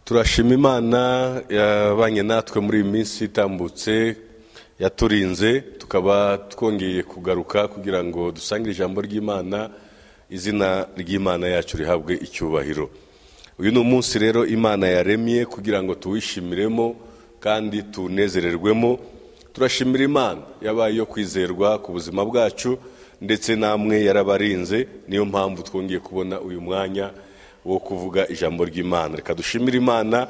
turashima imana yabanye natwe muri iyi minsi itambutse yaturinze tukaba twongeye kugaruka kugira ngo dusangire ijambo ry'imana izina ry'imana yacu rihabwe icyubahiro uyu ni umunsi rero imana yaremye kugira ngo tuwishimiremo kandi tunezererwemo turashimira imana yabaye iyo kwizerwa ku buzima bwacu ndetse namwe yarabarinze niyo mpamvu twongeye kubona uyu mwanya wo kuvuga ijambo ry'imana reka dushimire imana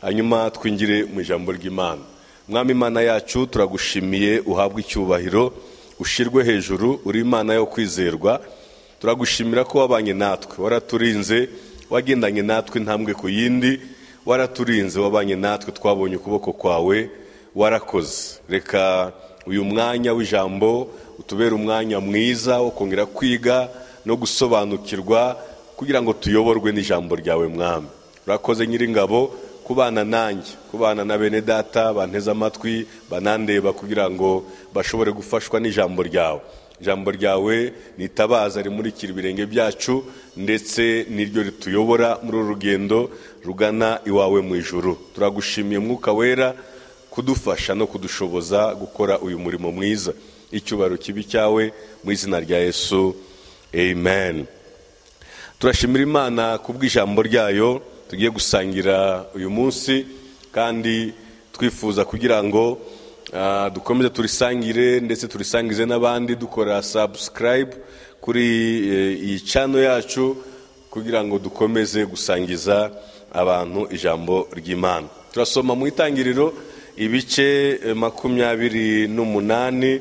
hanyuma twingire mu ijambo ry'imana mwami imana yacu turagushimiye uhabwe icyubahiro ushyirwe hejuru uri imana yo kwizerwa turagushimira ko wabanye natwe waraturinze wagendanye natwe intambwe ku yindi waraturinze wabanye natwe twabonye ukuboko kwawe warakoze reka uyu mwanya w'ijambo utubere umwanya mwiza wo kongera kwiga no gusobanukirwa kugira ngo tuyoborwe n'ijambo ryawe mwami urakoze nyiringabo kubana nanjye kubana na bene data banteze amatwi banandeba kugira ngo bashobore gufashwa n'ijambo ryawe ijambo ryawe nitabaza rimurikira ibirenge byacu ndetse n'iryo rituyobora muri uru rugendo rugana iwawe mu ijuru turagushimiye mwuka wera kudufasha no kudushoboza gukora uyu murimo mwiza icyubahiro kibi cyawe mu izina rya yesu amen turashimira imana ku bw'ijambo ryayo tugiye gusangira uyu munsi kandi twifuza kugira ngo dukomeze turisangire ndetse turisangize n'abandi dukora sabusikarayibu kuri iyi cano yacu kugira ngo dukomeze gusangiza abantu ijambo ry'imana turasoma mu itangiriro ibice makumyabiri n'umunani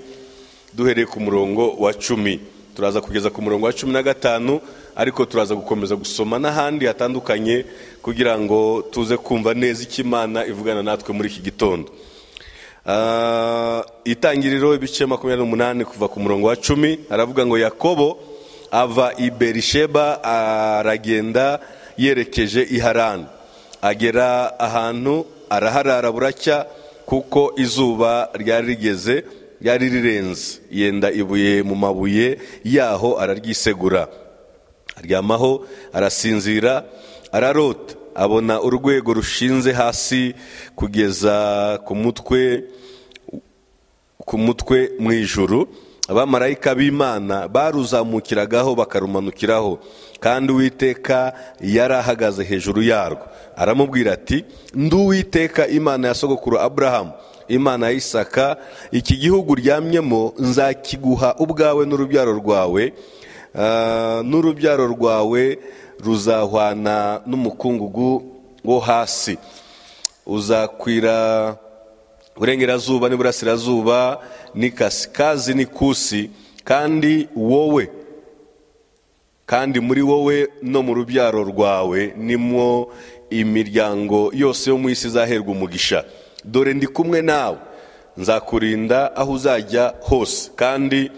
duhereye ku murongo wa cumi turaza kugeza ku murongo wa cumi na gatanu ariko turaza gukomeza gusoma n'ahandi hatandukanye kugira ngo tuze kumva neza icyo imana ivugana natwe muri iki gitondo itangiriro ibice makumyabiri n'umunani kuva ku murongo wa cumi aravuga ngo yakobo ava i berisheba aragenda yerekeje i harani agera ahantu araharara buracya kuko izuba ryari rigeze ryari rirenze yenda ibuye mu mabuye yaho araryisegura aryamaho arasinzira ararota abona urwego rushinze hasi kugeza ku mutwe ku mutwe mu ijuru abamarayika b'imana baruzamukiragaho bakarumanukiraho kandi uwiteka yari ahagaze hejuru yarwo aramubwira ati nduwiteka imana ya sogokuru aburahamu imana ya isaka iki gihugu uryamyemo nzakiguha ubwawe n'urubyaro rwawe n'urubyaro rwawe ruzahwana n'umukungugu wo hasi uzakwira uburengerazuba n'iburasirazuba n'ikasikazi n'ikusi kandi wowe kandi muri wowe no mu rubyaro rwawe nimwo imiryango yose yo mu isi izaherwa umugisha dore ndi kumwe nawe nzakurinda aho uzajya hose kandi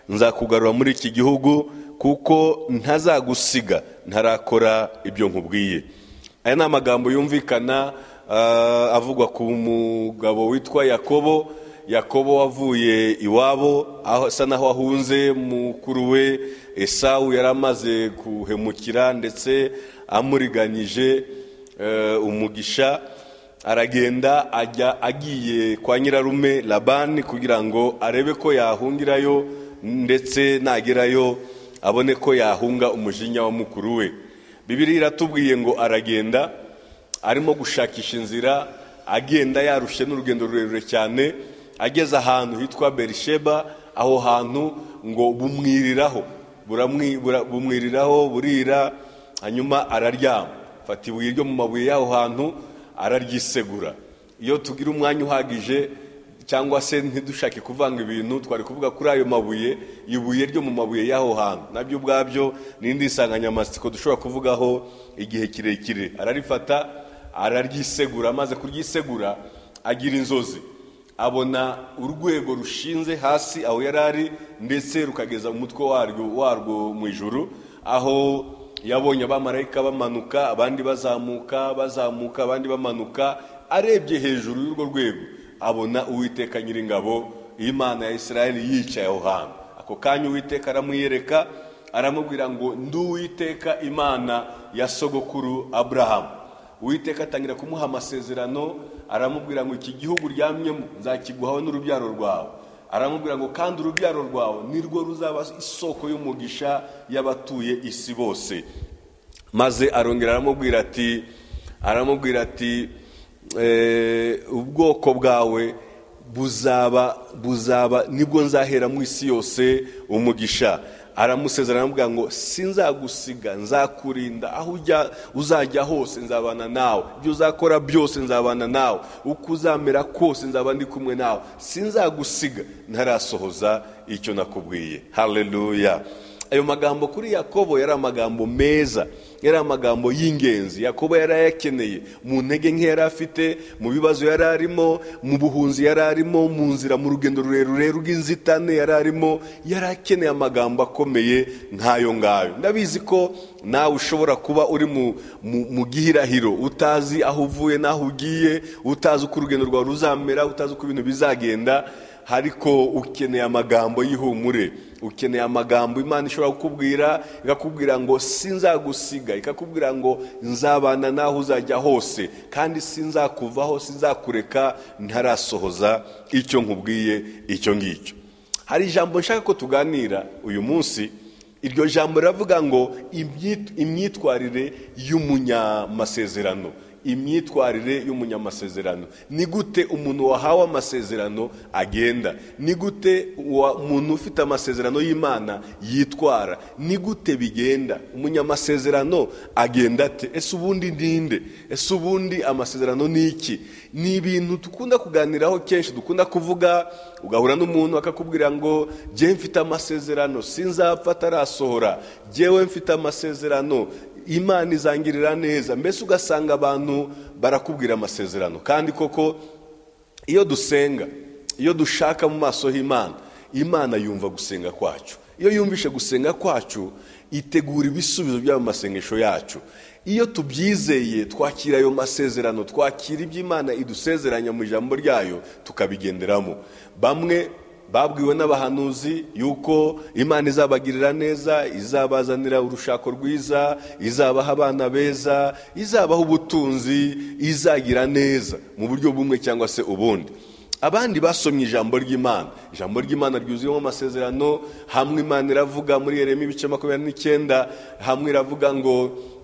nzakugarura muri iki gihugu kuko ntazagusiga ntarakora ibyo nkubwiye aya ni amagambo yumvikana avugwa ku mugabo witwa yakobo yakobo wavuye iwabo asa naho ahunze mukuru we esawu yari amaze guhemukira ndetse amuriganyije umugisha aragenda ajya agiye kwa nyirarume labani kugira ngo arebe ko yahungirayo ndetse nagerayo abone ko yahunga umujinya wa mukuru we bibiri iratubwiye ngo aragenda arimo gushakisha inzira agenda yarushye n'urugendo rurerure cyane ageze ahantu hitwa berisheba aho hantu ngo bumwiriraho bumwiriraho burira hanyuma araryama fata ibuye ryo mu mabuye y'aho hantu araryisegura iyo tugira umwanya uhagije cyangwa se ntidushake kuvanga ibintu twari kuvuga kuri ayo mabuye ibuye ryo mu mabuye y'aho hantu nabyo ubwabyo n'indi nsanganyamatsiko dushobora kuvugaho igihe kirekire ararifata araryisegura amaze kuryisegura agira inzozi abona urwego rushinze hasi aho yari ari ndetse rukageza umutwe warwo warwo mu ijuru aho yabonye abamarayika bamanuka abandi bazamuka bazamuka abandi bamanuka arebye hejuru y'urwo rwego abona uwiteka nyiringabo imana ya israel yicaye aho hantu ako kanya uwiteka aramwiyereka aramubwira ngo ndi uwiteka imana ya sogokuru aburahamu uwiteka atangira kumuha amasezerano aramubwira ngo iki gihugu uryamyemo nzakiguhawe n'urubyaro rwawe aramubwira ngo kandi urubyaro rwawe nirwo ruzaba isoko y'umugisha y'abatuye isi bose maze arongera aramubwira ati aramubwira ati ubwoko bwawe buzaba buzaba nibwo nzahera mu isi yose umugisha aramusezerana aramubwira ngo sinzagusiga nzakurinda aho ujya uzajya hose nzabana nawe ibyo uzakora byose nzabana nawe uko uzamera kose nzaba ndi kumwe nawe sinzagusiga ntarasohoza icyo nakubwiye haleluya ayo magambo kuri yakobo yari amagambo meza yari amagambo y'ingenzi yakobo yari ayakeneye mu ntege nke yari afite mu bibazo yari arimo mu buhunzi yari arimo mu nzira mu rugendo rurerure rw'inzitane yari arimo yari akeneye amagambo akomeye nk'ayo ngayo ndabizi ko nawe ushobora kuba uri mu gihirahiro utazi aho uvuye n'aho ugiye utazi uko urugendo rwawe ruzamera utazi uko ibintu bizagenda ariko ukeneye amagambo y'ihumure ukeneye amagambo imana ishobora kukubwira ikakubwira ngo sinzagusiga ikakubwira ngo nzabana naho uzajya hose kandi sinzakuvaho sinzakureka ntarasohoza icyo nkubwiye icyo ngicyo hari ijambo nshaka ko tuganira uyu munsi iryo jambo riravuga ngo imyitwarire y'umunyamasezerano imyitwarire y'umunyamasezerano ni gute umuntu wahawe amasezerano agenda ni gute umuntu ufite amasezerano y'imana yitwara ni gute bigenda umunyamasezerano agenda ate ese ubundi ninde ese ubundi amasezerano ni iki ni ibintu dukunda kuganiraho kenshi dukunda kuvuga ugahura n'umuntu akakubwira ngo jyewe mfite amasezerano sinzapfa atarasohora jyewe mfite amasezerano imana izangirira neza mbese ugasanga abantu barakubwira amasezerano kandi koko iyo dusenga iyo dushaka mu maso h'imana imana yumva gusenga kwacu iyo yumvishe gusenga kwacu itegura ibisubizo by'ayo masengesho yacu iyo tubyizeye twakira ayo masezerano twakira ibyo imana idusezeranya mu ijambo ryayo tukabigenderamo bamwe babwiwe n'abahanuzi yuko imana izabagirira neza izabazanira urushako rwiza izabaha abana beza izabaha ubutunzi izagira neza mu buryo bumwe cyangwa se ubundi abandi basomye ijambo ry'imana ijambo ry'imana ryuzuyemo amasezerano hamwe imana iravuga muri Yeremiya ibice makumyabiri n'icyenda hamwe iravuga ngo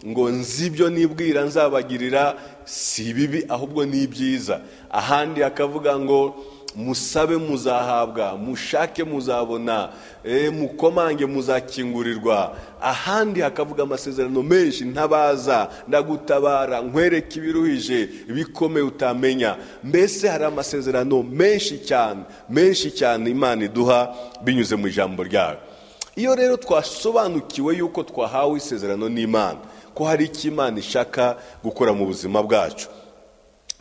ngo nzi ibyo nibwira nzabagirira si bibi ahubwo ni byiza ahandi akavuga ngo musabe muzahabwa mushake muzabona mukomange muzakingurirwa ahandi hakavuga amasezerano menshi ntabaza ndagutabara nkwereka ibiruhije bikomeye utamenya mbese hari amasezerano menshi cyane menshi cyane imana iduha binyuze mu ijambo ryayo iyo rero twasobanukiwe yuko twahawe isezerano n'imana ko hari icyo imana ishaka gukora mu buzima bwacu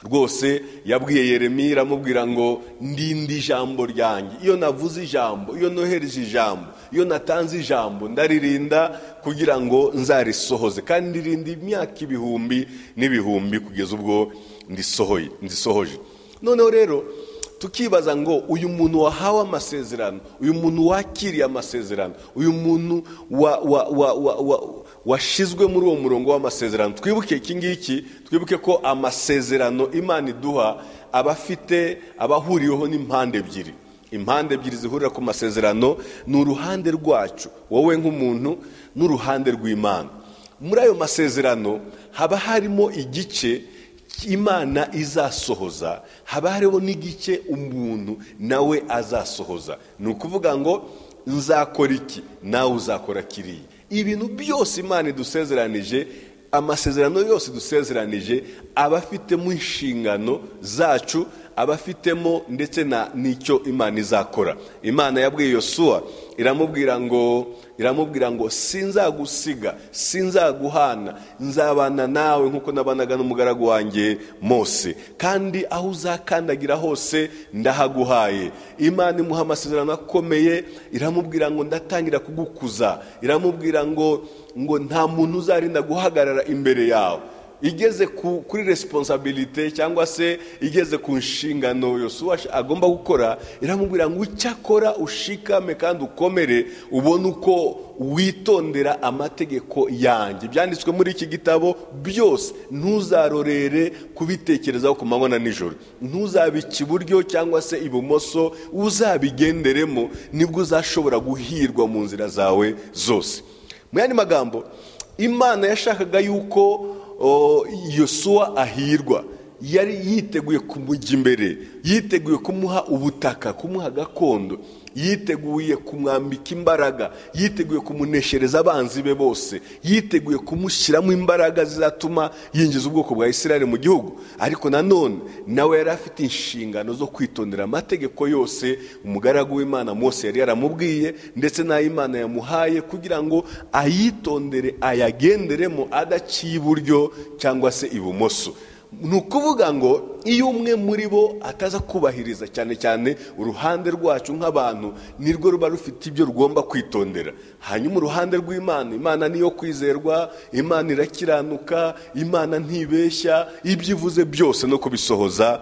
rwose yabwiye Yeremiya iramubwira ngo ndinde ijambo ryanjye iyo navuze ijambo iyo nohereje ijambo iyo natanze ijambo ndaririnda kugira ngo nzarisohoze kandi ririnde imyaka ibihumbi n'ibihumbi kugeza ubwo ndisohoje noneho rero tukibaza ngo uyu muntu wahawe amasezerano uyu muntu wakiriye amasezerano uyu muntu wa wa wa wa washizwe muri uwo murongo w'amasezerano twibuke iki ngiki twibuke ko amasezerano imana iduha aba afite abahuriweho n'impande ebyiri impande ebyiri zihurira ku masezerano ni uruhande rwacu wowe nk'umuntu n'uruhande rw'imana muri ayo masezerano haba harimo igice imana izasohoza haba hariho n'igice umuntu nawe azasohoza ni ukuvuga ngo nzakora iki nawe uzakora kiriya ibintu byose imana idusezeranije amasezerano yose dusezeranije aba afitemo inshingano zacu aba afitemo ndetse n'icyo imana izakora imana yabwiye yosuwa iramubwira ngo iramubwira ngo sinzagusiga sinzaguhana nzabana nawe nk'uko nabanaga n'umugaragu wanjye mose kandi aho uzakandagira hose ndahaguhaye imana imuha amasezerano akomeye iramubwira ngo ndatangira kugukuza iramubwira ngo ngo nta muntu uzarinda guhagarara imbere yawe igeze ku- kuri resiponsabirite cyangwa se igeze ku nshingano yosuwa ash- agomba gukora iramubwira ngo icyakora ushikame kandi ukomere ubone uko witondera amategeko yanjye ibyanditswe muri iki gitabo byose ntuzarorere kubitekerezaho ku manywa na nijoro ntuzabike iburyo cyangwa se ibumoso uzabigenderemo nibwo uzashobora guhirwa mu nzira zawe zose mu yandi magambo imana yashakaga yuko o, yosuwa ahirwa yari yiteguye kumujya imbere yiteguye kumuha ubutaka kumuha gakondo yiteguye kumwambika imbaraga yiteguye kumuneshereza abanzi be bose yiteguye kumushyiramo imbaraga zizatuma yinjiza ubwoko bwa isirayeli mu gihugu ariko nanone nawe yari afite inshingano zo kwitondera amategeko yose umugaragu w'imana mose yari yaramubwiye ndetse n'ay'imana yamuhaye kugira ngo ayitondere ayagenderemo adaciye iburyo cyangwa se ibumoso ni ukuvuga ngo iyo umwe muri bo ataza kubahiriza cyane cyane uruhande rwacu nk'abantu nirwo ruba rufite ibyo rugomba kwitondera hanyuma uruhande rw'imana imana niyo kwizerwa imana irakiranuka imana ntibeshya ibyo ivuze byose no kubisohoza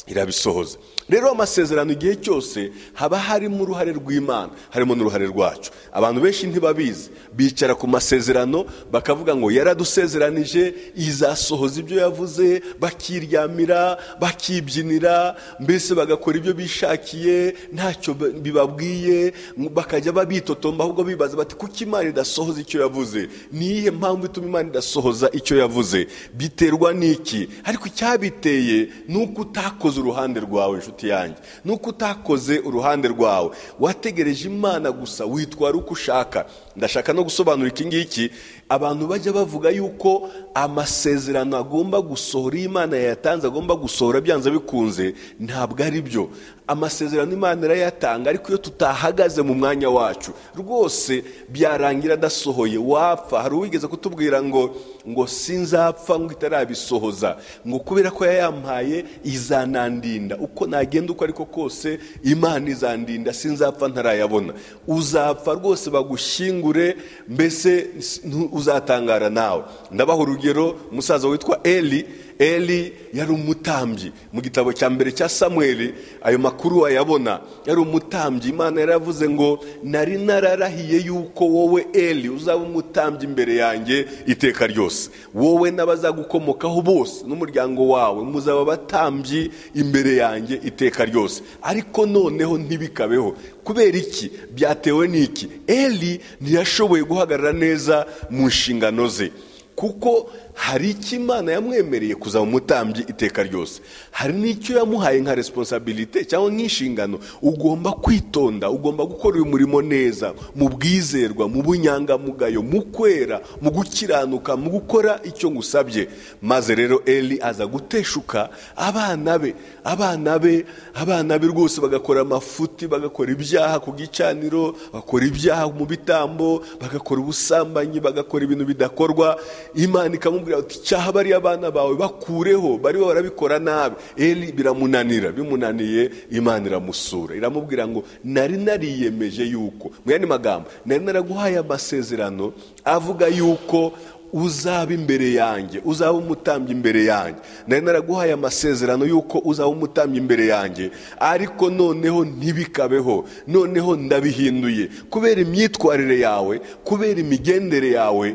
irabisohoza rero amasezerano igihe cyose haba harimo uruhare rw'imana harimo n'uruhare rwacu abantu benshi ntibabizi bicara ku masezerano bakavuga ngo yaradusezeranije izasohoza ibyo yavuze bakiryamira bakibyinira mbese bagakora ibyo bishakiye ntacyo ba- bibabwiye bakajya babitotomba ahubwo bibaza bati kuki imana idasohoza icyo yavuze ni iyihe mpamvu ituma imana idasohoza icyo yavuze biterwa n'iki ariko icyabiteye ni uko utakoze uruhande rwawe inshuti yanjye ni uko utakoze uruhande rwawe wategereje imana gusa witwara uko ushaka ndashaka no gusobanura iki ngiki abantu bajya bavuga yuko amasezerano agomba gusohora iyo imana yayatanze agomba gusohora byanze bikunze ntabwo ari byo amasezerano imana irayatanga ariko iyo tutahagaze mu mwanya wacu rwose byarangira adasohoye wapfa hari uwigeze kutubwira ngo ngo sinzapfa ngo itarabisohoza ngo kubera ko yayampaye izanandinda uko nagenda uko ariko kose imana izandinda sinzapfa ntarayabona uzapfa rwose bagushyingure mbese ntu- uzatangara nawe ndabaha urugero umusaza witwa eli eli yari umutambyi mu gitabo cya mbere cya samweli ayo makuru wayabona yari umutambyi imana yaravuze ngo nari nararahiye yuko wowe eli uzaba umutambyi imbere yanjye iteka ryose wowe n'abazagukomokaho bose n'umuryango wawe muzaba abatambyi imbere yanjye iteka ryose ariko noneho ntibikabeho kubera iki byatewe n'iki eli ntiyashoboye guhagarara neza mu nshingano ze kuko hari icyo imana yamwemereye kuzaba umutambyi iteka ryose hari n'icyo yamuhaye nka resiponsabirite cyangwa nk'inshingano ugomba kwitonda ugomba gukora uyu murimo neza mu bwizerwa mu bunyangamugayo mu kwera mu gukiranuka mu gukora icyo ngusabye maze rero eli aza guteshuka abana be abana be abana be rwose bagakora amafuti bagakora ibyaha ku gicaniro bakora ibyaha mu bitambo bagakora ubusambanyi bagakora ibintu bidakorwa imana ikamubwira ati cyaha bariya abana bawe bakureho bariho barabikora nabi eli biramunanira bimunaniye imana iramusura iramubwira ngo nari nariyemeje yuko mu yandi magambo nari naraguhaye amasezerano avuga yuko uzaba imbere yanjye uzaba umutambyi imbere yanjye nari naraguhaye amasezerano yuko uzaba umutambyi imbere yanjye ariko noneho ntibikabeho noneho ndabihinduye kubera imyitwarire yawe kubera imigendere yawe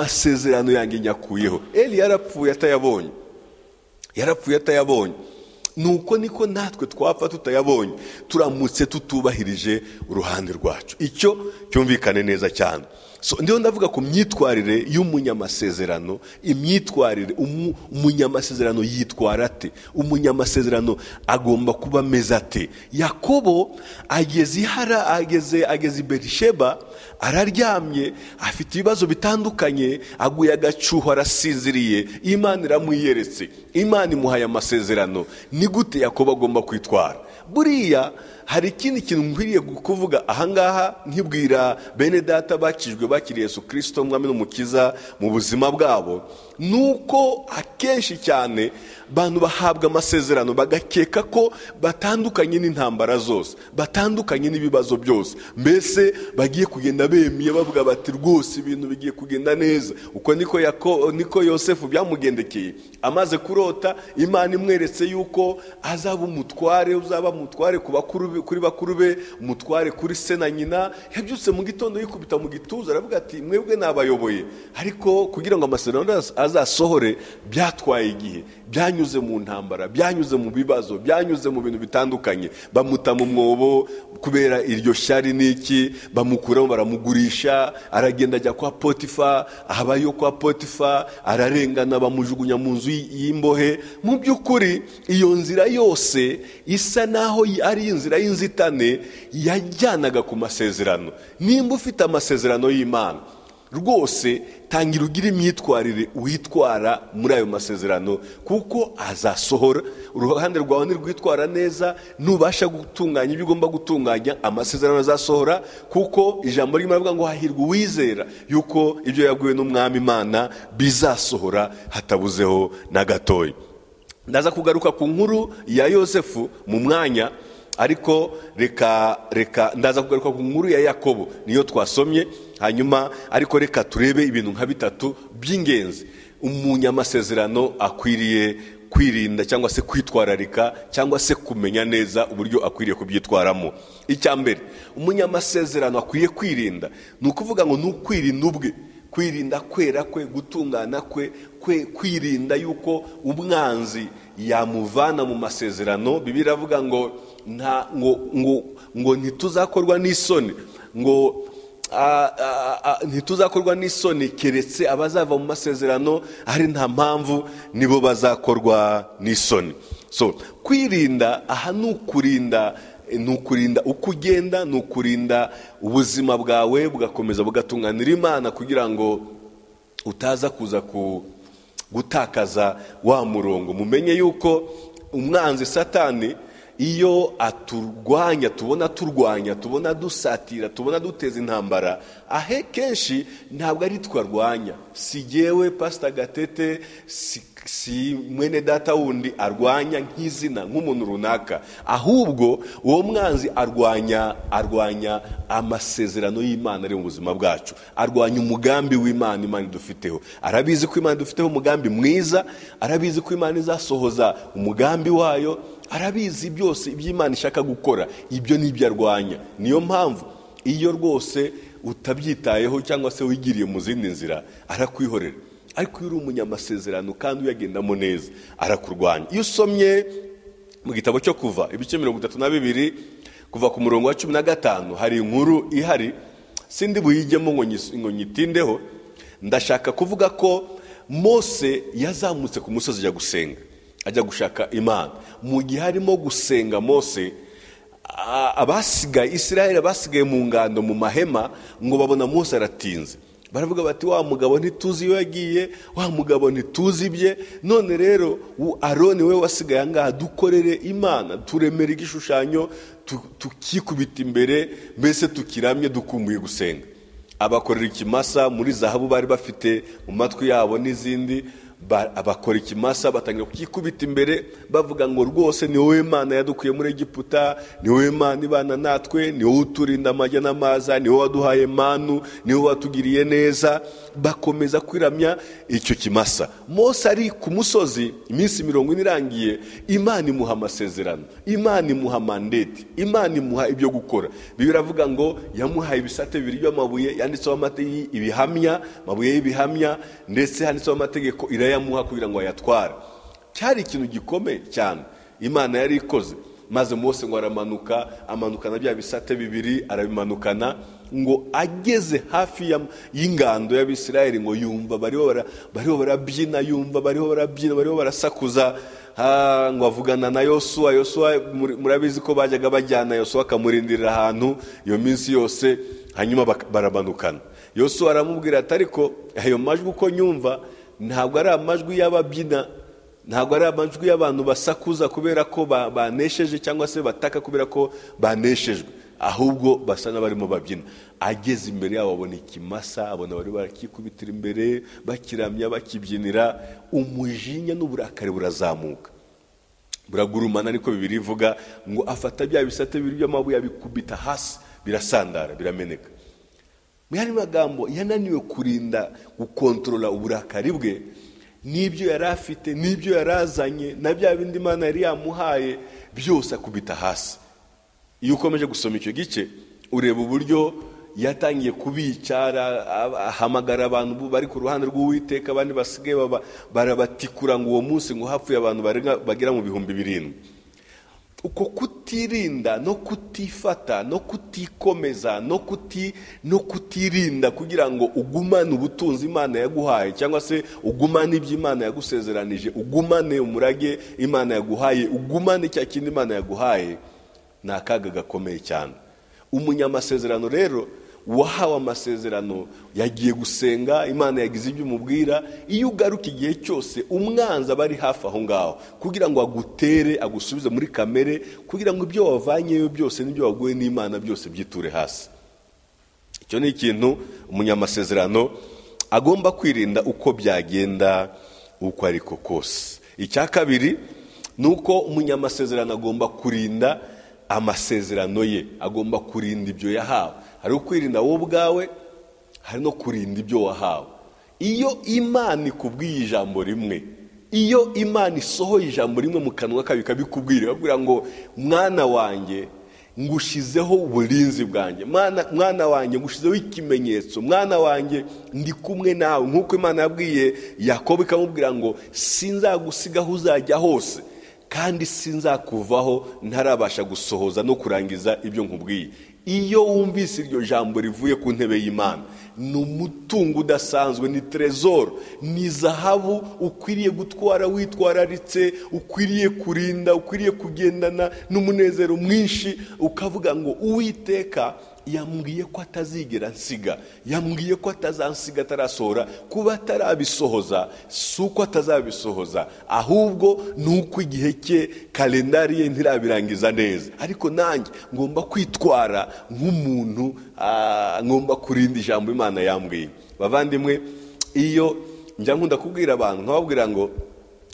amasezerano yanjye nyakuyeho eli yarapfuye atayabonye yarapfuye atayabonye nuko niko natwe twapfa tutayabonye turamutse tutubahirije uruhande rwacu icyo cyumvikane neza cyane so ndiho ndavuga ku myitwarire y'umunyamasezerano imyitwarire umu- umunyamasezerano yitwara ate umunyamasezerano agomba kuba ameze ate yakobo ageze ihara ageze ageze i berisheba araryamye afite ibibazo bitandukanye aguye agacuho arasinziriye imana iramwiyeretse imana imuhaye amasezerano ni gute yakobo agomba kwitwara buriya hari ikindi kintu nkwiriye kuvuga ahangaha nkibwira bene data bakijwe bakiriye Yesu kirisito mwami n'umukiza mu buzima bwabo ni uko akenshi cyane abantu bahabwa amasezerano bagakeka ko batandukanye n'intambara zose batandukanye n'ibibazo byose mbese bagiye kugenda bemiye bavuga bati rwose ibintu bigiye kugenda neza uko niko yako niko yosefu byamugendekeye amaze kurota imana imweretse yuko azaba umutware uzaba umutware ku bakuru be kuri bakuru be umutware kuri se na nyina yabyutse mu gitondo yikubita mu gituza aravuga ati mwebwe nabayoboye ariko kugira ngo amasezerano azasohore byatwaye igihe byanyuze mu ntambara byanyuze mu bibazo byanyuze mu bintu bitandukanye bamuta mu mwobo kubera iryo shyari n'iki bamukuramo baramugurisha aragenda ajya kwa potifa ahabayo kwa potifa ararengana bamujugunya mu nzu y'imbohe mu by'ukuri iyo nzira yose isa naho ari inzira y'inzitane yajyanaga ku masezerano nimba ufite amasezerano y'imana rwose tangira ugire imyitwarire witwara muri ayo masezerano kuko azasohora uruhande rwawe ntirwitwara neza nubasha gutunganya ibyo ugomba gutunganya amasezerano azasohora kuko ijambo ririmo aravuga ngo hahirwa uwizera yuko ibyo yaguwe n'umwami imana bizasohora hatabuzeho na gatoya ndaza kugaruka ku nkuru ya yosefu mu mwanya ariko reka reka ndaza kugaruka ku nkuru ya yakobo niyo twasomye hanyuma ariko reka turebe ibintu nka bitatu by'ingenzi umunyamasezerano akwiriye kwirinda cyangwa se kwitwararika cyangwa se kumenya neza uburyo akwiriye kubyitwaramo icya mbere umunyamasezerano akwiye kwirinda ni ukuvuga ngo ni ukwirinda ubwe kwirinda kwera kwe gutungana kwe kwirinda yuko umwanzi yamuvana mu masezerano bibi iravuga ngo nta ngo ngo ngo ntituzakorwa n'isoni ngo ntituzakorwa n'isoni keretse abazava mu masezerano ari nta mpamvu nibo bazakorwa n'isoni so kwirinda aha ni ukurinda ni ukurinda uko ugenda ni ukurinda ubuzima bwawe bugakomeza bugatunganira imana kugira ngo utaza kuza gutakaza wa murongo mumenye yuko umwanzi satani iyo aturwanya tubona turwanya tubona dusatira tubona duteza intambara ahe kenshi ntabwo ari twarwanya si jyewe pasita gatete si mwene data wundi arwanya nk'izina nk'umuntu runaka ahubwo uwo mwanzi arwanya arwanya amasezerano y'imana ari mu buzima bwacu arwanya umugambi w'imana imana idufiteho arabizi ko imana idufiteho umugambi mwiza arabizi ko imana izasohoza umugambi wayo arabizi byose iby'imana ishaka gukora ibyo nibyo arwanya niyo mpamvu iyo rwose utabyitayeho cyangwa se wigiriye mu zindi nzira arakwihorera ariko iyo uri umunyamasezerano kandi uyagendamo neza arakurwanya iyo usomye mu gitabo cyo kuva ibice mirongo itatu na bibiri kuva ku murongo wa cumi na gatanu hari inkuru ihari sindi buyigemo ngo nyitindeho ndashaka kuvuga ko mose yazamutse ku musozi ajya gusenga ajya gushaka imana mu gihe arimo gusenga mose abasigaye israel abasigaye mu ngando mu mahema ngo babona mose aratinze baravuga bati wa mugabo ntituzi iyo yagiye wa mugabo ntituzi ibye none rero aroni we wasigaye ahangaha dukorere imana turemera igishushanyo tukikubita imbere mbese tukiramye dukumbuye gusenga abakorera ikimasa muri zahabu bari bafite mu matwi yabo n'izindi bakora ikimasa batangira kukikubita imbere bavuga ngo rwose ni wowe mana yadukuye muri egiputa ni wowe mana ibana natwe ni wowe uturinda amajya n'amaza ni wowe waduhaye manu ni wowe watugiriye neza bakomeza kwiramya icyo kimasa mose ari ku musozi iminsi mirongo ine irangiye imana imuha amasezerano imana imuha mandeti imana imuha ibyo gukora biravuga ngo yamuhaye ibisate bibiri by'amabuye yanditseho amategeko ibihamya amabuye y'ibihamya ndetse handitseho amategeko irayabona yamuha kugira ngo ayatware cyari ikintu gikomeye cyane imana yari ikoze maze Mose ngo aramanuka amanukana bya bisate bibiri arabimanukana ngo ageze hafi y'ingando y'abisirayeli ngo yumva bariho barabyina yumva bariho barabyina bariho barasakuza ngo avugana na yosuwa yosuwa murabizi ko bajyaga bajyana yosuwa akamurindirira ahantu iyo minsi yose hanyuma baramanukana yosuwa aramubwira ati ariko ayo majwi uko nyumva ntabwo ari amajwi y'ababyina ntabwo ari amajwi y'abantu basakuza kubera ko ba- banesheje cyangwa se bataka kubera ko baneshejwe ahubwo basa n'abarimo babyina ageze imbere yabo abona ikimasa abona bari barakikubitira imbere bakiramya bakibyinira umujinya n'uburakari burazamuka buragurumana ariko bibiri ivuga ngo afata bya bisate bibiri by'amabuye abikubita hasi birasandara birameneka mu yandi magambo yananiwe kurinda gukontorora uburakari bwe n'ibyo yari afite n'ibyo yari azanye na bya bindi imana yari yamuhaye byose akubita hasi iyo ukomeje gusoma icyo gice ureba uburyo yatangiye kubicara a- ahamagara abantu bu- bari ku ruhande rw'uwiteka abandi basigaye baba- barabatikura ngo uwo munsi ngo hapfuye abantu barenga- bagera mu bihumbi birindwi uko kutirinda no kutifata no kutikomeza no kuti no kutirinda kugira ngo ugumane ubutunzi imana yaguhaye cyangwa se ugumane ibyo imana yagusezeranije ugumane umurage imana yaguhaye ugumane cya kindi imana yaguhaye ni akaga gakomeye cyane umunyamasezerano rero wahawe amasezerano yagiye gusenga imana yagize ibyo umubwira iyo ugaruka igihe cyose umwanzi aba ari hafi aho ngaho kugira ngo agutere agusubize muri kamere kugira ngo ibyo wavanyeyo byose n'ibyo waguye n'imana byose byiture hasi icyo ni ikintu umunyamasezerano agomba kwirinda uko byagenda uko ariko kose icya kabiri ni uko umunyamasezerano agomba kurinda amasezerano ye agomba kurinda ibyo yahawe hari ukwirinda wowe ubwawe hari no kurinda ibyo wahawe iyo imana ikubwiye ijambo rimwe iyo imana isohoye ijambo rimwe mu kanwa kayo ikabikubwira ikabwira ngo mwana wanjye ngushizeho uburinzi bwanjye mwana mwana wanjye ngushizeho ikimenyetso mwana wanjye ndi kumwe nawe nk'uko imana yabwiye yakobo ikamubwira ngo sinzagusiga aho uzajya hose kandi sinzakuvaho ntarabasha gusohoza no kurangiza ibyo nkubwiye iyo wumvise iryo jambo rivuye ku ntebe y'imana ni umutungo udasanzwe ni trezoro ni zahabu ukwiriye gutwara witwararitse ukwiriye kurinda ukwiriye kugendana n'umunezero mwinshi ukavuga ngo uwiteka yambwiye ko atazigera nsiga yambwiye ko atazansiga atarasohora kuba atarabisohoza si uko atazabisohoza ahubwo ni uko igihe cye kalendari ye ntirabirangiza neza ariko nanjye ngomba kwitwara nk'umuntu ah, ngomba kurinda ijambo imana yambwiye bavandimwe iyo njya nkunda kubwira abantu nkababwira ngo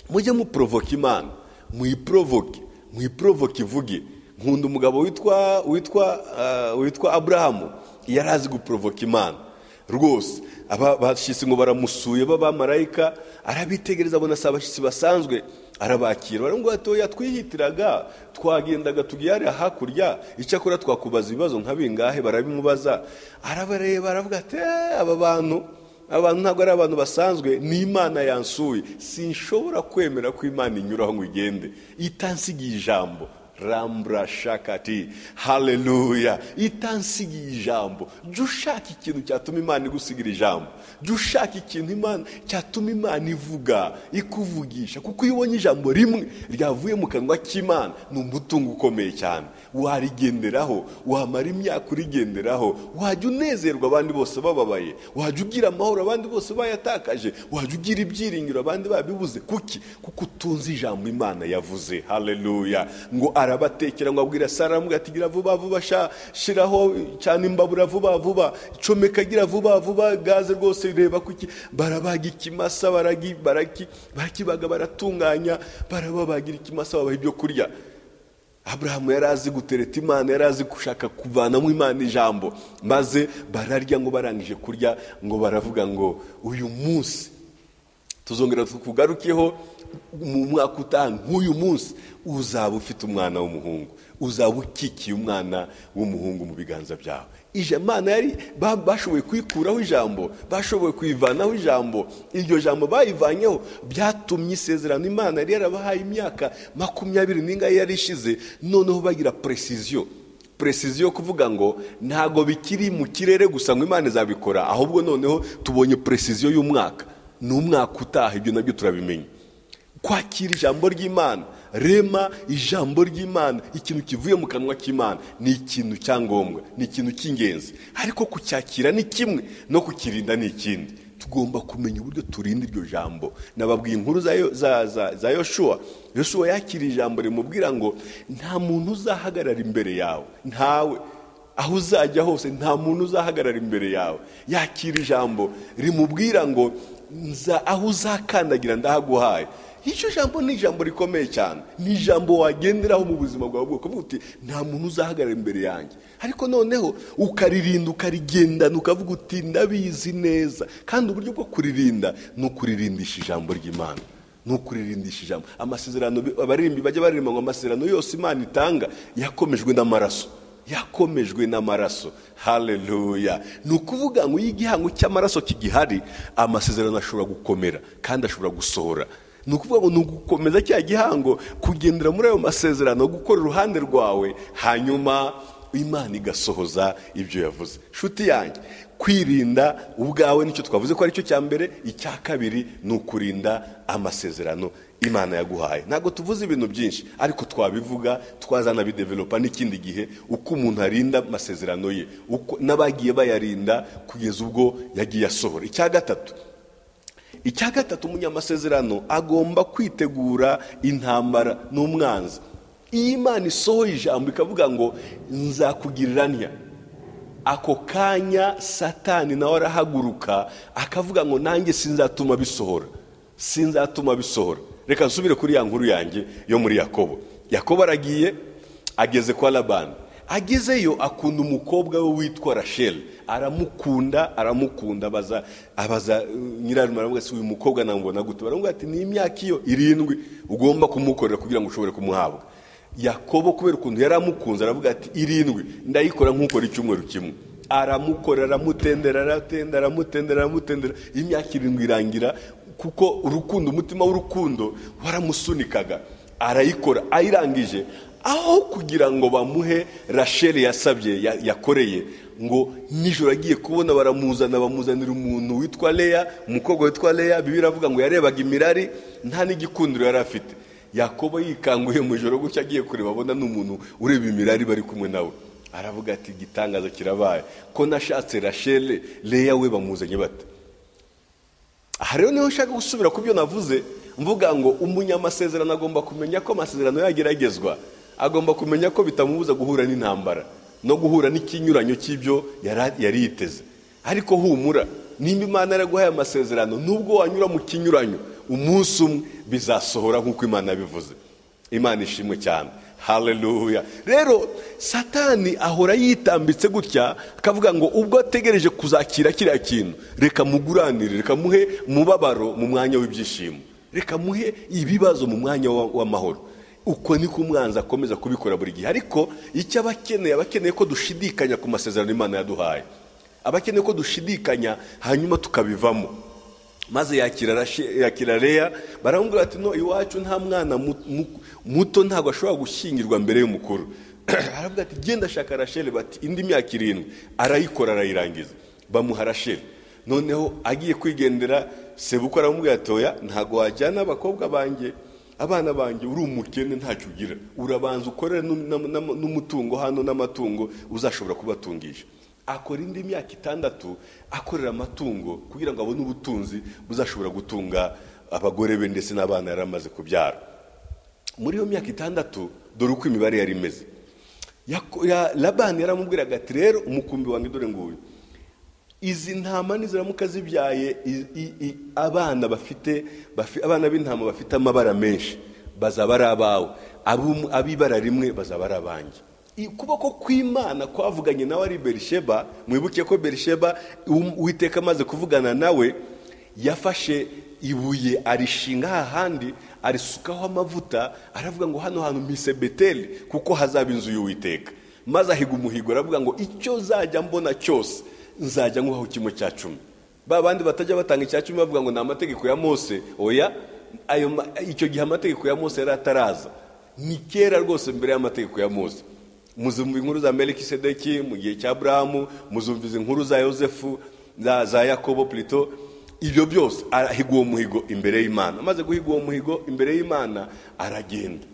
mujye muporovoka imana muyiporovoke muyiporovoke ivuge nkunda umugabo witwa witwa eh, witwa aburahamu yari azi guporovoka imana rwose aba- abashyitsi ngo baramusuye b'abamarayika arabitegereza abona si abashyitsi basanzwe arabakira baramubwira ati oya twihitiraga twagendaga tugiye hariya hakurya icyakora twakubaza ibibazo nka bingahe barabimubaza arabareba aravuga ati "Eh, aba bantu abantu ntabwo ari abantu basanzwe ni imana yansuye sinshobora kwemera ko imana inyuraho ngo igende itansigiye ijambo rambura shakati haleluya itansigiye ijambo jya ushaka ikintu cyatuma imana igusigira ijambo jya ushaka ikintu imana cyatuma imana ivuga ikuvugisha kuko iyo ubonye ijambo rimwe ryavuye mu kanwa k'imana ni umutungo ukomeye cyane warigenderaho wamara imyaka urigenderaho wajya unezerwa abandi bose bababaye wajya ugira amahoro abandi bose bayatakaje wajya ugira ibyiringiro abandi babibuze kuki kuko utunze ijambo imana yavuze haleluya ngo arabatekera ngo abwira sara aramubwira ati gira vuba vuba sha shiraho cyane imbabura vuba vuba comeka gira vuba vuba gaze rwose reba kuki barabaga ikimasa baragi baraki barakibaga baratunganya barababagira ikimasa babaha ibyo kurya aburahamu yari azi gutereta imana yari azi gushaka kuvanamo imana ijambo maze bararya ngo barangije kurya ngo baravuga ngo uyu munsi tuzongera tukugarukeho mu mwaka utaha nk'uyu munsi uzaba ufite umwana w'umuhungu uzaba ukikiye umwana w'umuhungu mu biganza byawe ijamana yari ba- bashoboye kuyikuraho ijambo bashoboye kuyivanaho ijambo iryo jambo bayivanyeho byatumye isezerano imana yari yarabahaye imyaka makumyabiri n'ingahe yari ishize noneho bagira precision precision yo kuvuga ngo ntago bikiri mu kirere gusa ngo imana izabikora ahubwo noneho tubonye precision y'umwaka ni umwaka utaha ibyo nabyo turabimenya kwakira ijambo ry'imana rema ijambo ry'imana ikintu kivuye mu kanwa k'imana ni ikintu cyangombwa ni ikintu cy'ingenzi ariko kucyakira ni kimwe no kukirinda ni ikindi tugomba kumenya uburyo turinda iryo jambo nababwiye inkuru za Yo- za- za- za yoshuwa yoshuwa yakiriye ijambo rimubwira ngo nta muntu uzahagarara imbere yawe ntawe aho uzajya hose nta muntu uzahagarara imbere yawe yakira ijambo rimubwira ngo nza aho uzakandagira ndahaguhaye iryo jambo ni ijambo rikomeye cyane ni ijambo wagenderaho mu buzima bwawe bwo kuvuga uti nta muntu uzahagarara imbere yanjye ariko noneho ukaririnda ukarigendana ukavuga uti ndabizi neza kandi uburyo bwo kuririnda ni ukuririmbisha ijambo ry'imana ni ukuririmbisha ijambo amasezerano bi- abaririmbi bajya baririmba ngo amasezerano yose imana itanga yakomejwe n'amaraso yakomejwe n'amaraso haleluya ni ukuvuga ngo iyo igihango cy'amaraso kigihari amasezerano ashobora gukomera kandi ashobora gusohora ni ukuvuga ngo ni ugukomeza cya gihango kugendera muri ayo masezerano gukora uruhande rwawe hanyuma imana igasohoza ibyo yavuze nshuti yanjye kwirinda ubwawe nicyo twavuze ko aricyo cya mbere icya kabiri ni ukurinda amasezerano imana yaguhaye ntabwo tuvuze ibintu byinshi ariko twabivuga twazanabidevelopa n'ikindi gihe uko umuntu arinda amasezerano ye uko n'abagiye bayarinda kugeza ubwo yagiye asohora icya gatatu icya gatatu umunyamasezerano agomba kwitegura intambara n'umwanzi iyo imana isohoye ijambo ikavuga ngo nzakugirira ntya ako kanya satani nawe arahaguruka akavuga ngo nanjye sinzatuma bisohora sinzatuma bisohora reka nsubire kuri ya nkuru yanjye yo muri yakobo yakobo aragiye ageze kwa labani agezeyo akunda umukobwa we witwa rasheli aramukunda aramukunda abaza abaza uh, nyirarume aravuga ati uyu mukobwa namubona gute baramubwira ati ni imyaka iyo irindwi ugomba kumukorera kugira ngo ushobore kumuhabwa yakobo kubera ukuntu yari amukunze aravuga ati irindwi ndayikora nk'ukora icyumweru kimwe aramukora aramutendera aratenda aramutendera aramutendera imyaka irindwi irangira kuko urukundo umutima w'urukundo waramusunikaga arayikora ayirangije aho kugira ngo bamuhe rasheli yasabye ya- yakoreye ngo nijoro agiye kubona baramuzana bamuzanira umuntu witwa leya umukobwa witwa leya bibi iravuga ngo yarebaga imirari nta n'igikundiro yari afite yakobo yikanguye mu ijoro gutya agiye kureba abona n'umuntu ureba imirari bari kumwe nawe aravuga ati igitangaza kirabaye ko nashatse rashele leya we bamuzanye bate aha rero niho nshaka gusubira ku byo navuze mvuga ngo umunyamasezerano agomba kumenya ko amasezerano yageragezwa agomba kumenya ko bitamubuza guhura n'intambara no guhura n'ikinyuranyo cy'ibyo yara- yari yiteze ariko humura nimba imana yaraguhaye amasezerano nubwo wanyura mu kinyuranyo umunsi umwe bizasohora nk'uko imana yabivuze imana ishimwe cyane haleluya rero satani ahora yitambitse gutya akavuga ngo ubwo ategereje kuzakira kiriya kintu reka muguranire reka muhe umubabaro mu mwanya w'ibyishimo reka muhe ibibazo mu mwanya wa- w'amahoro uko niko umwanzi akomeza kubikora buri gihe ariko icyo aba akeneye aba akeneye ko dushidikanya ku masezerano imana yaduhaye aba akeneye ko dushidikanya hanyuma tukabivamo maze yakira Rashe- yakira leya baramubwira ati no iwacu nta mwana mu- mu- muto ntabwo ashobora gushyingirwa mbere y'umukuru aravuga ati genda shaka rasheli bati indi myaka irindwi arayikora arayirangiza bamuha rasheli noneho agiye kwigendera sebuko aramubwira ati oya ntabwo wajyana abakobwa banjye abana banjye uri umukene ntacyo ugira urabanza ukorere n'um- n'am- n'am- n'umutungo hano n'amatungo uzashobora kubatungisha akora indi myaka itandatu akorera amatungo kugira ngo abone ubutunzi buzashobora gutunga abagore be ndetse n'abana yari amaze kubyara muri iyo myaka itandatu dore uko imibare yari imeze Yako- ya- labani yaramubwiraga ati rero umukumbi wanjye dore nguyu izi ntama niziramuka zibyaye i- i- i- abana bafite bafi- abana b'intama bafite amabara menshi bazaba ari abawe Ab'um- ab'ibara rimwe bazaba ari abanjye I- ukuboko kw'imana kwavuganye nawe ari berisheba mwibuke ko berisheba um- uwiteka amaze kuvugana nawe yafashe ibuye arishinga hahandi arisukaho amavuta aravuga ngo hano hantu mpise beteli kuko hazaba inzu y'uwiteka maze ahiga umuhigo aravuga ngo icyo zajya mbona cyose nzajya nkuhaho kimwe cya cumi ba bandi batajya batanga icya cumi bavuga ngo ni amategeko ya mose oya ayo ma- icyo gihe amategeko ya mose yari ataraza ni kera rwose mbere y'amategeko ya mose muzumva inkuru za melikisedeki mu gihe cya burahamu muzumviza inkuru za yosefu za, za yakobo plito ibyo byose arahiga uwo muhigo imbere y'imana amaze guhiga uwo muhigo imbere y'imana aragenda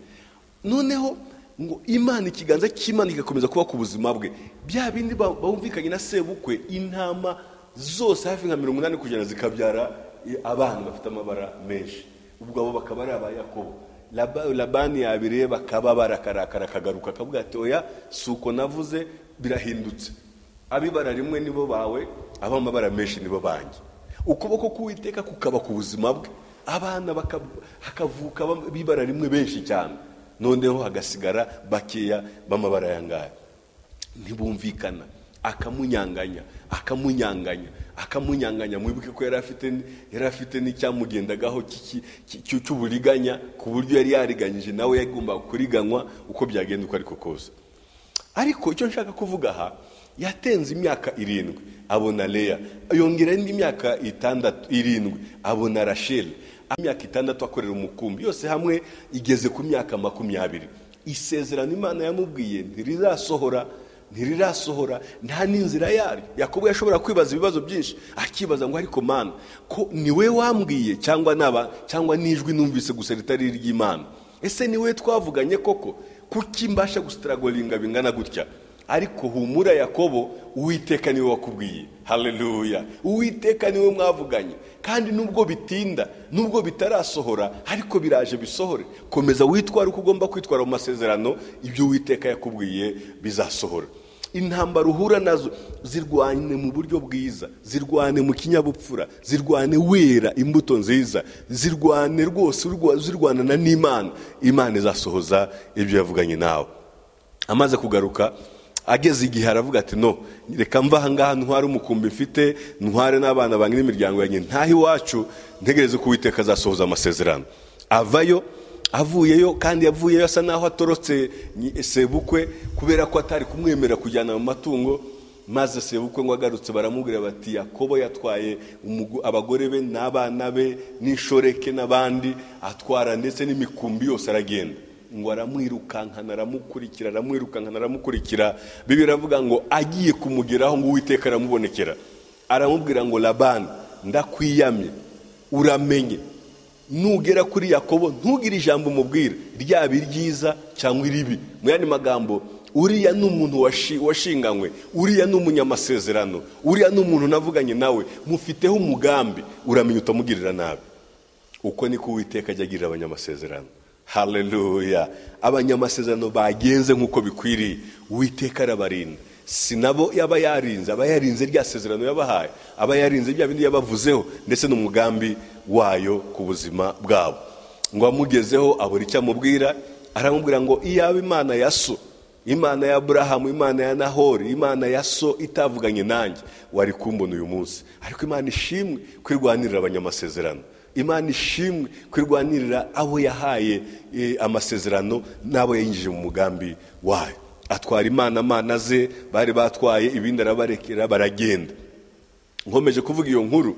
noneho ngo imana ikiganza cy'imana kigakomeza kuba ku buzima bwe bya bindi ba- bumvikanye na sebukwe intama zose hafi nka mirongo inani ku ijana zikabyara abana bafite amabara menshi ubwo abo bakaba ari aba yakobo Laba- labani yabireba akaba barakarakara akagaruka akavuga ati oya si uko navuze birahindutse abibara rimwe nibo bawe abamabara menshi nibo banjye ukuboko k'uwiteka kukaba ku buzima bwe abana baka- hakavuka bam- bibara rimwe benshi cyane noneho hagasigara bakeya b'amabara yangahe ntibumvikana akamunyanganya akamunyanganya akamunyanganya mwibuke ko yari afite yari afite n'icyamugendagaho cy'iki- cy'iki- cy'uburiganya ku buryo yari yariganyije nawe yagombaga kuriganywa uko byagenda uko ariko kose ariko icyo nshaka kuvuga aha yatenze imyaka irindwi abona leya yongera indi myaka itandatu irindwi abona rasheli imyaka itandatu akorera umukumbi yose hamwe igeze ku myaka makumyabiri isezerano imana yamubwiye ntirirasohora ntirirasohora nta n'inzira yaryo yakobo yashobora kwibaza ibibazo byinshi akibaza ngo ariko mana ko ni we wambwiye cyangwa naba cyangwa n'ijwi numvise gusa ritari iry'imana ese ni we twavuganye koko kuki mbasha gusitaragoringa bingana gutya ariko humura yakobo uwiteka niwe wakubwiye haleluya uwiteka niwe mwavuganye kandi nubwo bitinda nubwo bitarasohora ariko biraje bisohore komeza witware uko ugomba kwitwara mu masezerano ibyo uwiteka yakubwiye bizasohora intambara uhura nazo zirwane mu buryo bwiza zirwane mu kinyabupfura zirwane wera imbuto nziza zirwane rwose urwa- zirwanana n'imana imana izasohoza ibyo yavuganye nawe amaze kugaruka ageze igihe aravuga ati no reka mva ahangaha ntware umukumbi mfite ntware n'abana banjye n'imiryango yanjye ntahe iwacu ntegereze ko uwiteka azasohoza amasezerano avayo avuyeyo kandi yavuyeyo asa naho atorotse nyi- sebukwe kubera ko atari kumwemerera kujyana mu matungo maze sebukwe ngo agarutse baramubwira bati yakobo yatwaye umugo- abagore be n'abana be n'inshoreke n'abandi atwara ndetse n'imikumbi yose aragenda ngo aramwirukankana aramukurikira aramwirukankana aramukurikira bibi biravuga ngo agiye kumugeraho ngo uwiteka aramubonekera aramubwira ngo labani ndakwiyamye uramenye nugera kuri yakobo ntugire ijambo umubwira ryaba iryiza cyangwa iribi mu yandi magambo uriya ni umuntu washi- washinganywe uriya ni umunyamasezerano uriya ni umuntu navuganye nawe mufiteho umugambi uramenya utamugirira nabi uko niko uwiteka ajya agirira abanyamasezerano haleluya abanyamasezerano bagenze nk'uko bikwiriye uwiteka arabarinda si nabo yaba yarinze aba yarinze rya sezerano yabahaye aba yarinze bya bindi yabavuzeho ndetse n'umugambi wayo ku buzima bwabo ngo amugezeho abura icyo amubwira aramubwira ngo iyaba imana ya so imana ya aburahamu imana ya nahori imana ya so itavuganye nanjye wari kumbona uyu munsi ariko imana ishimwe kwirwanirira abanyamasezerano imana ishimwe kwirwanirira abo yahaye eh, amasezerano n'abo yinjije mu mugambi wayo atwara imana amana ze bari batwaye ibindi arabarekera baragenda nkomeje kuvuga iyo nkuru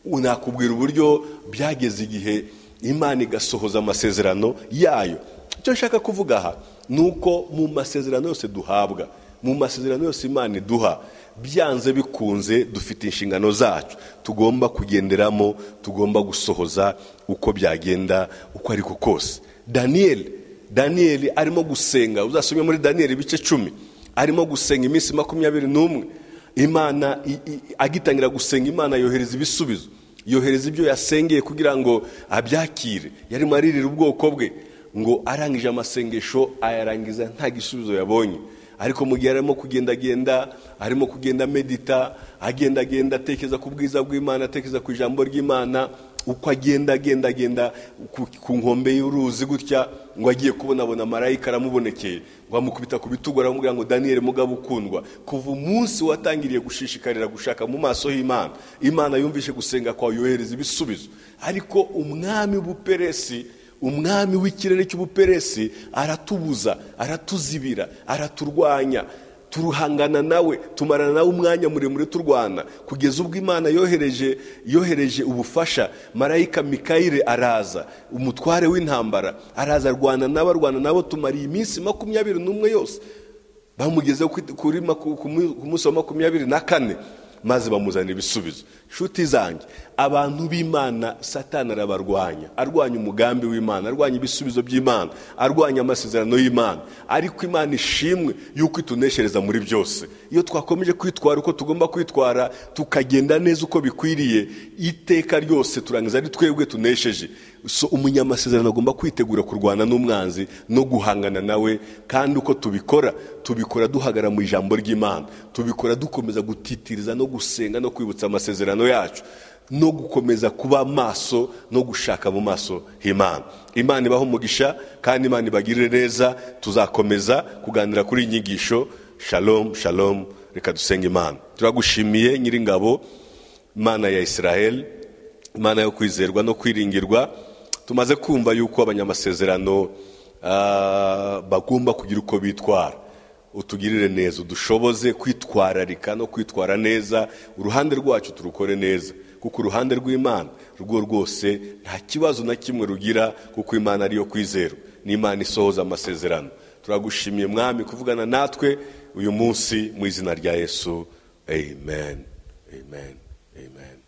nakubwira uburyo byageze igihe imana igasohoza amasezerano yayo icyo nshaka kuvuga aha ni uko mu masezerano yose duhabwa mu masezerano yose imana iduha byanze bikunze dufite inshingano zacu tugomba kugenderamo tugomba gusohoza uko byagenda uko ariko kose daniyeli daniyeli arimo gusenga uzasomye muri daniyeli ibice cumi arimo gusenga iminsi makumyabiri n'umwe imana i- i- agitangira gusenga imana yohereza ibisubizo yohereza ibyo yasengeye kugira ngo abyakire yarimo aririra ubwoko bwe ngo arangije amasengesho ayarangiza nta gisubizo yabonye ariko mu gihe arimo kugendagenda arimo kugenda medita agendagenda atekereza ku bwiza bw'imana atekereza ku ijambo ry'imana uko agenda agenda agenda ku, ku nkombe y'uruzi gutya ngo agiye kubonabona marayika aramubonekeye ngo amukubita ku bitugu aramubwira ngo daniyeli mugabo ukundwa kuva umunsi watangiriye gushishikarira gushaka mu maso h'imana imana yumvishe gusenga kwawe yohereza ibisubizo ariko umwami w'ubuperesi umwami w'ikirere cy'ubuperesi aratubuza aratuzibira araturwanya turuhangana nawe tumarana nawe umwanya muremure turwana kugeza ubwo imana yohereje yohereje ubufasha marayika mikayire araza umutware w'intambara araza arwana nabo arwana nabo tumariye iminsi makumyabiri n'umwe yose bamugezeho kuri- kuri maku- ku mu- ku munsi wa makumyabiri na kane maze bamuzanira ibisubizo nshuti zanjye abantu b'imana satani arabarwanya arwanya umugambi w'imana arwanya ibisubizo by'imana arwanya amasezerano y'imana ariko imana ishimwe y'uko ituneshereza muri byose iyo twakomeje kwitwara uko tugomba kwitwara tukagenda neza uko bikwiriye iteka ryose turangiza ari twebwe tunesheje so umunyamasezerano agomba kwitegura kurwana n'umwanzi no guhangana nawe kandi uko tubikora tubikora duhagara mu ijambo ry'imana tubikora dukomeza gutitiriza no gusenga no kwibutsa amasezerano yacu no gukomeza kuba maso no gushaka mu maso h'imana imana ibaho umugisha kandi imana ibagirire neza tuzakomeza kuganira kuri iyi nyigisho shalomu shalomu reka dusenge imana turagushimiye nyiringabo imana ya israel imana yo kwizerwa no kwiringirwa tumaze kumva yuko abanyamasezerano bagomba kugira uko bitwara utugirire neza udushoboze kwitwararika no kwitwara neza uruhande rwacu turukore neza kuko uruhande rw'imana rwo rwose nta kibazo na kimwe rugira kuko imana ariyo kwizerwa n'imana isohoza amasezerano turagushimiye mwami kuvugana natwe uyu munsi mu izina rya yesu amen amen amen